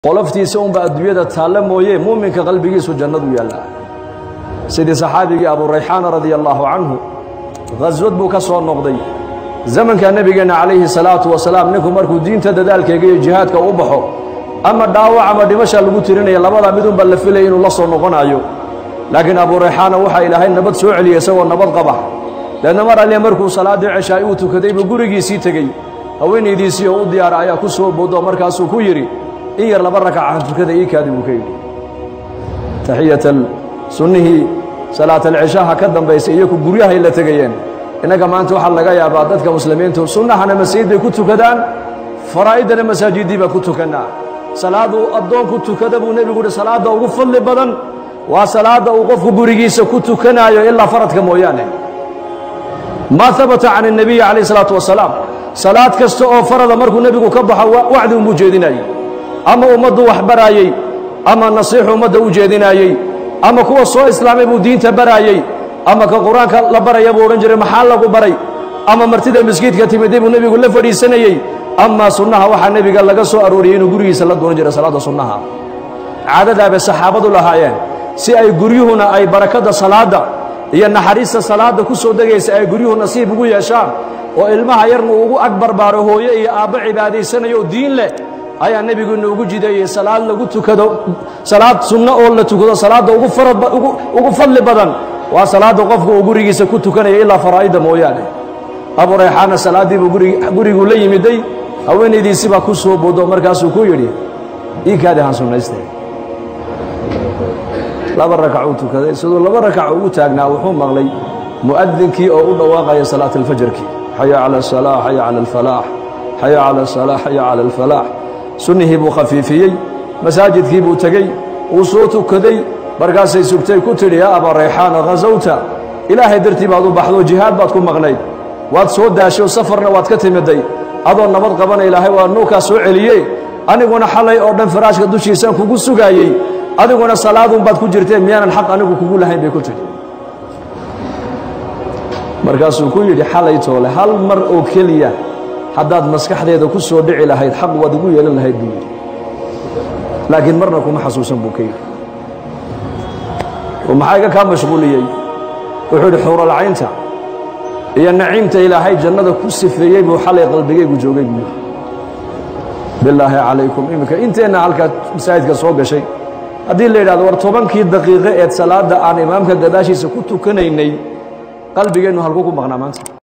qoloftiisa unba adduunyada taalla mooye muuminka qalbigiisu jannadu yaallaa sidii saxaabigii aburayxaana radia allaahu canhu khaswad buu ka soo noqday zamanka nebigeenna calayhi salaatu wasalaam ninku markuu diinta dadaalkeega iyo jihaadka u baxo ama dhaawac ama dhimasha lagu tirinaya labadaa midunba la filaya inuu la soo noqonayo laakiin aburayxaana waxaa ilaahay nabad soo celiyey isagoo nabad qaba leedna mar alle markuu salaaddii ceshaay uu tukaday buu gurigiisii tegey haweenaydiisii oo u diyaara ayaa ku soo boodo markaasuu ku yidhi in yar laba rakacahan tukada ii kaadi buu ka yidhi taxiyatan sunnihii salaatalceshaha ka dambaysay iyaku guryahay la tegayeen innaga maanta waxaa laga yaabaa dadka muslimiintu sunnahana masajidday ku tukadaan faraa'iddana masaajiddii baa ku tukannaa salaaduu addoonku tukada buu nebigu uhi salaadda ugu fadli badan waa salaadda uu qofku gurigiisa ku tukanaayo ilaa faradka mooyaane maa habata can الnabiyi calayh الsalaatu wasalaam salaad kasta oo farada markuu nebigu ka baxo wacdi unbuu jeedinayey ama ummaddu wax baraayey ama nasiixu ummadda u jeedinaayey ama kuwa soo islaamay buu diinta baraayey ama ka qur-aanka la baraya buu odhan jiray maxaa lagu baray ama martida miskiidka timiday buu nebigu la fadhiisanayey amaa sunnaha waxaa nebiga laga soo arooriyey inuu gurigiisa la duran jiray salaadda sunnaha caadadaabay saxaabadu lahaayeen si ay guryuhuna ay barakadda salaadda iyo naxariista salaadda ku soo degaysa ay guryuhu nasiib ugu yeeshaan oo ilmaha yarna uu ugu ag barbaaro hooye iyo aabbo cibaadaysanayo oo diin leh ayaa nebigu inoogu jideeyey salaad lagu tukado salaad sunno oo la tukado salaadda ugu farad ugu fadli badan waa salaadda qofku uu gurigiisa ku tukanaya ilaa faraa'idda mooyaane aburayxaana salaaddii buu guriguu la yimiday haweenaydiisii baa ku soo boodo markaasuu ku yidhi ii kaadi han sunnayste laba rakacuu tukaday siduu laba rakac ugu taagnaa wuxuu maqlay mu'adinkii oo u dhawaaqaya salaat alfajarkii xaya cala asalaax xaya cala alfalaax xaya cala asalaax xaya cala alfalaax sunnihii buu khafiifiyey masaajidkii buu tegey wuu soo tukaday markaasay sugtay ku tidhi yaa abaa rayxaana khasawta ilaahay dartii baad u baxdo jihaad baad ku maqnayd waad soo daashay oo safarna waad ka timiday adoo nabad qabana ilaahay waa nuukaa soo celiye aniguna xalay oo dhan faraashka dushiisaan kugu sugaayey adiguna salaadun baad ku jirtee miyaanan xaq anigu kugu lahayn bay ku tidhi markaasuu ku yidhi xalay toole hal mar oo keliya haddaad maskaxdeeda ku soo dhici lahayd xaq waad igu yeelan lahayd buu yidhi laakiin marna kuma xasuusan buu ka yidhi oo maxaa iga kaa mashquuliyey wuxuu yidhi xuuralcaynta iyo naciimta ilaahay jannada ku sifeeyey buu xalay qalbigaygu joogay buu yidhi bilaahi calaykum iminka inteenna halkaa masaajidka soo gashay haddii la yidhahdo war tobankii daqiiqo eed salaadda aan imaamka gadaashiisa ku tukanaynay qalbigeennu halkuu ku maqnaa maanta